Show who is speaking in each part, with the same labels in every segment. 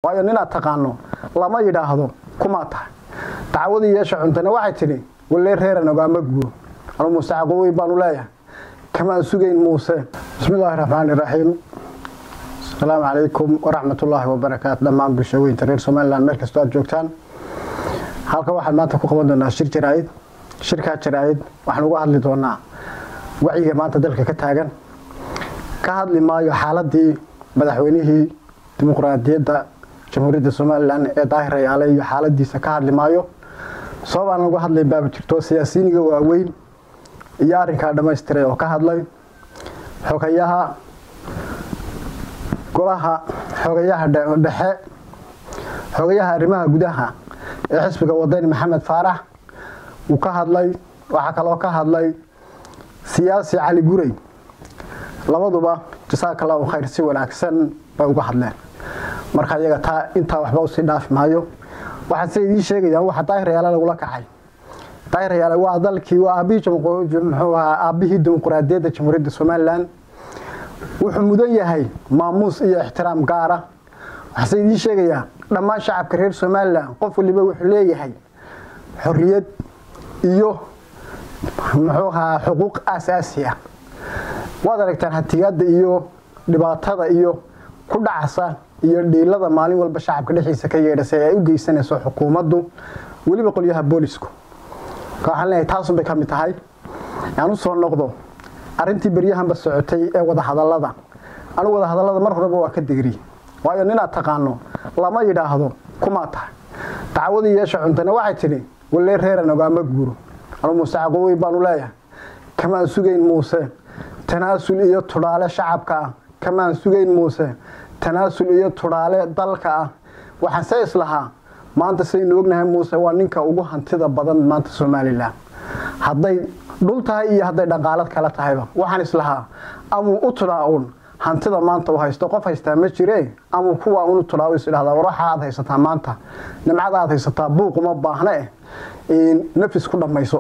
Speaker 1: waayo ninaad taqaano lama yidhaahdo kumaa tahay dacwadii yeesha cuntana waxay tidhi walee reeran ogaama guuro anu muuse caqoweyn baanu leeyahay kamaan sugayn muuse bismi illaahi raxmaani iraxiim asalaamu calaykum waraxmatullaahi wabarakaatu dhammaan bulshaweynta reer somalilan meel kastoo aad joogtaan halkan waxaan maanta ku qaban doonaa shir jaraa'id shirkaa jaraa'id waxaan uga hadli doonaa wacyiga maanta dalka ka taagan ka hadli maayo xaaladii madaxweynihii dimuqraadiyadda jamhuuriyadda somalilan ee daahir ayaale iyo xaaladiisa ka hadli maayo sababaan uga hadlay baaba jirto siyaasiyiiniga waaweyn iyo arrinkaa dhammaystiray oo ka hadlay xogayaha golaha xogayaha dhexe xogayaha arrimaha gudaha ee xisbiga wadani maxamed faarax uu ka hadlay waxaa kaloo ka hadlay siyaasi cali gurey labaduba jasaaka allahu khayr si wanaagsan bay uga hadleen marka iyaga taa intaa waxba usii dhaafi maayo waxaan se idiin sheegayaan waxa daahirayaala lagula kacay daahirayaale waa dalkii waa aabihii aabbihii dimuqraadiyadda jamhuuriyadda somalilan wuxuu mudan yahay maamuus iyo ixtiraam gaara waxaase idiin sheegayaa dhammaan shacabka reer somalilan qof waliba wuxuu leeyahay xorriyad iyo muxuu ahaa xuquuq aasaasi ah waad aragtaan hatigaada iyo dhibaatada iyo ku dhacasa iyo dhiilada maalin walba shacabka dhexdiisa ka yeedhasay ay u geysanayso xukuumaddu weliba qolyaha boolisku waxaan leenahay taasunbay ka mid tahay aan u soo noqdo arrintii beryahanba socotay ee wadahadallada anigu wadahadallada mar horeba waa ka degri waayo ninaad taqaano lama yidhaahdo kumaa tahay dacwadii yeesha cuntana waxay tidhi walee reeran ogaama guuro anu muuse caqoweyn baanu leeyahay kamaan sugayn muuse tanaasul iyo tudhaale shacabka ah kamaan sugayn muuse tanaasul iyo tudhaale dalka ah waxaan se islahaa maanta saynu ognahay muuse waa ninka ugu hantida badan maanta somalilan hadday dhul tahay iyo hadday dhaqaalad kala tahayba waxaan islahaa amuu u tudhaa uun hantida maanta u haysto qof haystaa ma jire amuu kuwaa unu tudhaa is idhahdaa war waxa aad haysataa maanta nimcada aad haysataa buuq uma baahna eh nafis ku dhammayso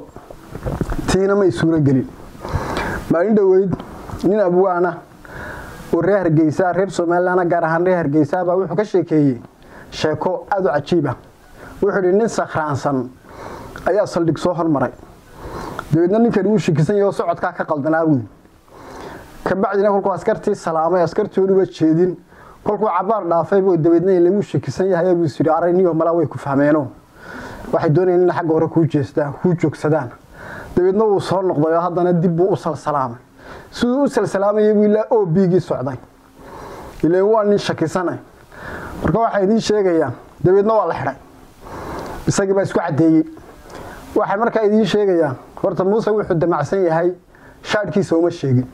Speaker 1: tiina may suuro gelin maalin dhoweyd nin abwaana oo reer hargeysa reer somalilan gaar ahaan reer hargeysa baa wuxuu ka sheekeeyey sheeko aada u cajiib ah wuxuu idhi nin sakhraansan ayaa saldhig soo hormaray dabeedna ninkani wuu shikisan yahay oo socodkaa ka qaldanaa wey kabacdina kolkuu askartii salaamay askartii unuba jeedin kolkuu cabaar dhaafay buu dabeedna lagu shikisan yahay buu is yidhi arayniyo malaa way ku fahmeeno waxay doonayeen in xagga hore kuu jeestaan kuu joogsadaan dabeedna wuu soo noqday oo haddana dib buu u salsalaamay siduu u salsalaamayay buu ilaa o bigii socday ileen waa nin shakisanay marka waxaa idiin sheegayaa dabeedna waa la xidhay isagii baa isku caddeeyey waxay markaa idiin sheegayaa horta muuse wuxuu damacsan yahay shaadhkiisa uma sheegin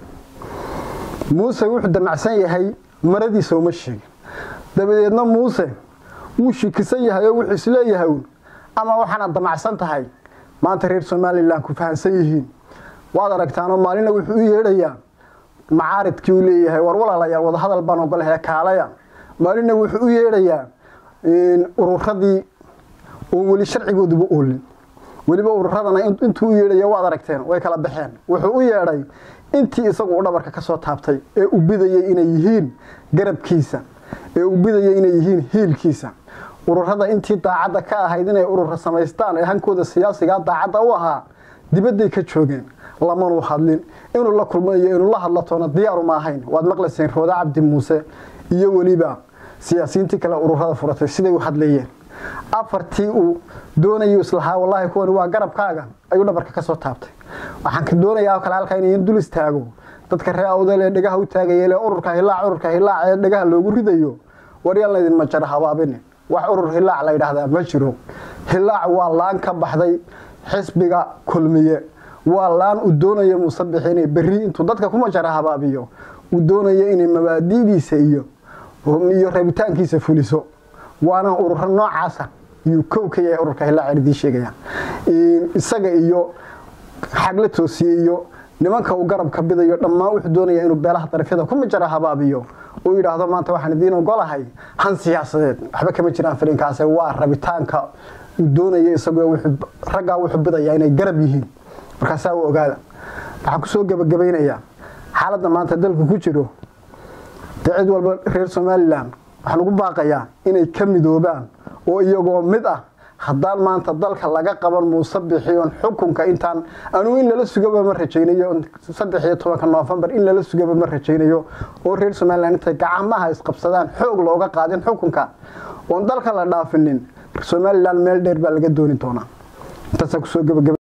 Speaker 1: muuse wuxuu damacsan yahay maradiisa uma sheegin dabadeedna muuse wuu shikisan yahay oo wuxuu isleeyahay ama waxaanaad damacsan tahay maanta reer somalilan ku fahansan yihiin waad aragtaanoo maalina wuxuu u yeedhayaa macaaridkii uu leeyahay war walaalayaal wadahadal baan ogolahay kaalaya maalina wuxuu u yeedhayaa ururadii oo weli sharcigooduba oolin weliba ururadana intuu u yeedhaya waad aragteen way kala baxeen wuxuu u yeedhay intii isagu u dhabarka ka soo taabtay ee u bidayay inay yihiin garabkiisa ee u bidayay inay yihiin hiilkiisa ururada intii daacadda ka ahayd inay urura samaystaan ee hankooda siyaasigaa daacadda u ahaa dibadday ka joogeen lamanuu hadlin inuu la kulmayo inuu la hadlatoona diyaaruma ahayn waad maqlayseen rooda cabdi muuse iyo weliba siyaasiyiintii kale ururada furatay siday u hadlayeen afartii uu doonayu islahaa wallaahi kuwani waa garabkaaga ayuu dhabarka ka soo taabtay waxaan ka doonayaa oo kale halkaa inayan dul istaago dadka ree awdal ee dhegaha u taagayeel ee ururka hilaac ururka hilaac ee dhegaha loogu ridayo waryaan laydin majara habaabine wax urur hilaac la yidhaahdaa ma jiro hilaac waa laan ka baxday xisbiga kulmiye waa laan uu doonayo muusabix inay berri intuu dadka ku majara habaabiyo uu doonayo inay mabaadi'diisa iyo iyo rabitaankiisa fuliso waana ururo noocaasa iyuu kow ka yahay ururka hilaac idiin sheegaya isaga iyo xagla toosiye iyo nimanka uu garabka bidayo dhammaan wuxuu doonaya inuu beelaha darafyada ku majara habaabiyo uu yidhaahdo maanta waxaan idiin ogolahay han siyaasadeed waxba kama jiraan filinkaase waa rabitaanka uu doonaya isagoo raggaa wuxuu bidayaa inay garab yihiin markaasaa u ogaada waxaan kusoo gebagabaynayaa xaaladda maanta dalku ku jiro dee cid walba reer somalilan waxaan ugu baaqayaa inay ka midoobaan oo iyagoo mid ah haddaan maanta dalka laga qaban muuse bixiyoon xukunka intaan anugu in lala sugaba ma rajaynayo saddex iyo tobanka noofembar in lala sugaba ma rajaynayo oo reer somalilan intay gacamaha isqabsadaan xoog looga qaadin xukunka oon dalka la dhaafinin somalilan meel dheer baa laga dooni doonaa intaasa kusoo gabagaba